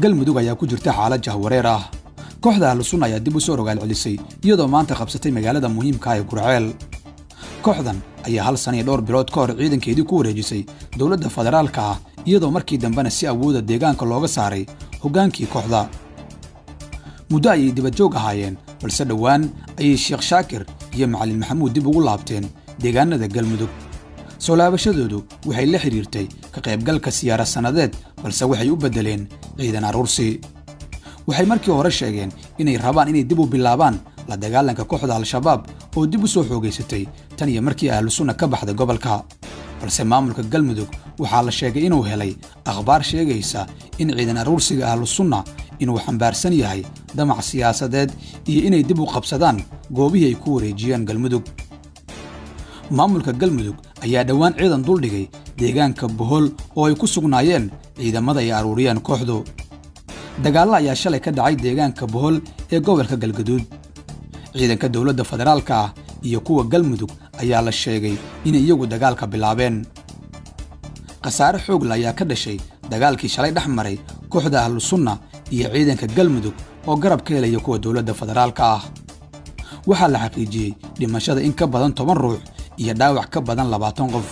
galmudug ayaa ku jirta xaalad jahwareer ah kooxda ahlusunna ayaa dib u soo rogaal celisay iyadoo maanta qabsatay magaalada muhiimka ee gurceel kooxdan ayaa hal sana iyo dhowr bilood ka hor ciidankeedii ku wareejisay dowladda federaalka ah iyadoo markii dambena si awooda deegaanka looga saaray hoggaankii kooxda muddo ayay dibadjoog ahaayeen balse dhowaan ayay sheekh shaakir iyo macalin maxamuud dib ugu laabteen deegaanada galmudug soo laabashadoodu waxay la xidhiirtay ka qaybgalka siyaara sannadeed balse waxay u beddeleen ciidan aruursi waxay markii hore sheegeen inay rabaan inay dib u bilaabaan la dagaalanka kooxda al-shabaab oo dib u soo xoogaysatay tan iyo markii ahlusunna ka baxday gobolka balse maamulka galmudug waxaa la sheegay inuu helay akhbaar sheegaysa in ciidan aruursiga ahlusunna inuu xambaarsan yahay damac siyaasadeed iyo inay dib u qabsadaan goobihii ay ku wareejiyeen galmudug maamulka galmudug ayaa dhowaan ciidan duldhigay deegaanka bohol oo ay ku sugnaayeen ciidamada ay aruuriyeen kooxdu dagaallo ayaa shalay ka dhacay deegaanka bohol ee gobolka galgaduud ciidanka dowladda federaalka ah iyo kuwa galmudug ayaa la sheegay inay iyagu dagaalka bilaabeen khasaare xoogla ayaa ka dhashay dagaalkii shalay dhex maray kooxda ahlusunna iyo ciidanka galmudug oo garab ka helaya kuwa dowladda federaalka ah waxaa la xaqiijiyey dhimashada in ka badan toban ruux iyo dhaawac ka badan labaatan qof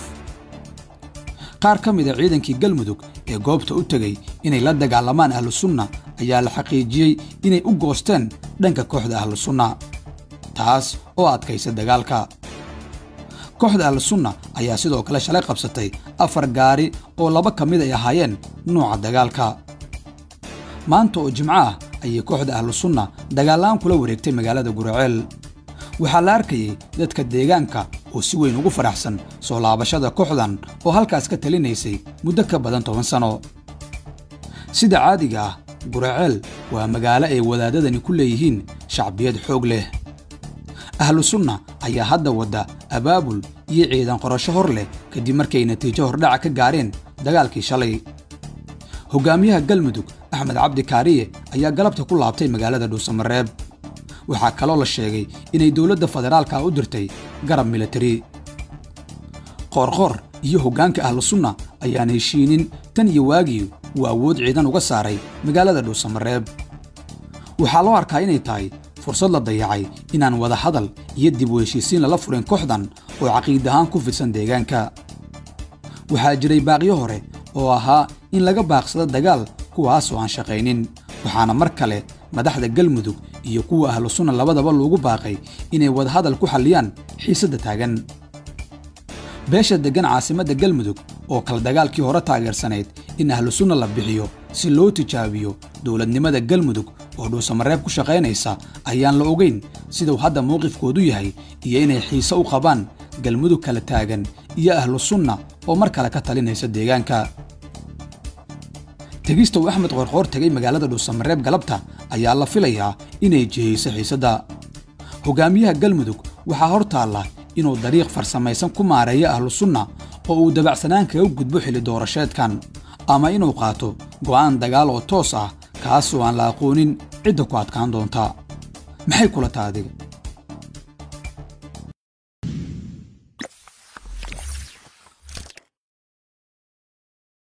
qaar ka mida ciidankii galmudug ee goobta u tegey inay la dagaalamaan ahlusunna ayaa la xaqiijiyey inay u goosteen dhanka kooxda ahlusunna taas oo adkaysa dagaalka kooxda ahlusunna ayaa sidoo kale shalay qabsatay afar gaari oo laba ka mid ay ahaayeen nuuca dagaalka maanta oo jimco ah ayay kooxda ahlusunna dagaallaan kula wareegtay magaalada guraceel waxaa la arkayay dadka deegaanka oo si weyn ugu faraxsan soo laabashada kooxdan oo halkaas ka talinaysay muddo ka badan toban sano sida caadiga ah guraceel waa magaalo ay wadaadadani ku leeyihiin shacbiyad xoog leh ahlusunna ayaa hadda wadda abaabul iyo ciidan qorasho hor leh kadib markay natiijo hordhaca ka gaareen dagaalkii shalay hoggaamiyaha galmudug axmed cabdi kaariye ayaa galabta ku laabtay magaalada dhuusamareeb waxaa kaloo la sheegay inay dowladda federaalka u dirtay garab militari qoorqoor iyo hoggaanka ahlusunna ayaan heshiinin tan iyo waagii uu awood ciidan uga saaray magaalada dhuusamareeb waxaa loo arkaa inay tahay fursad la dayacay inaan wada hadal iyo dib u heshiisiin lala furin kooxdan oo caqiid ahaan ku fidsan deegaanka waxaa jiray baaqyo hore oo ahaa in laga baaqsado dagaal kuwaas oo aan shaqaynin waxaana mar kale madaxda galmudug iyo kuwa ahlusunna labadaba loogu baaqay inay wadahadal ku xalliyaan xiisadda taagan beesha deggan caasimadda galmudug oo kale dagaalkii hore taageersanayd in ahlusunna la bixiyo si loo tijaabiyo dowladnimada galmudug oo dhuusamareeb ku shaqaynaysa ayaan la ogayn siduu hadda mowqifkoodu yahay iyo inay xiise u qabaan galmudug kala taagan iyo ahlusunna oo mar kale ka talinaysa deegaanka tegista uu axmed qoorqoor tegay magaalada dhuusamareeb galabta ayaa la filayaa inay jihayso xiisadda hoggaamiyaha galmudug waxaa hor taalla inuu dariiq farsamaysan ku maareeyo ahlusunna oo uu dabacsanaan kaga gudbo xilli doorasheedkan ama inuu qaato go'aan dagaal oo toos ah kaasoo aan la aqoonin cidda ku adkaan doonta maxay kula taha adiga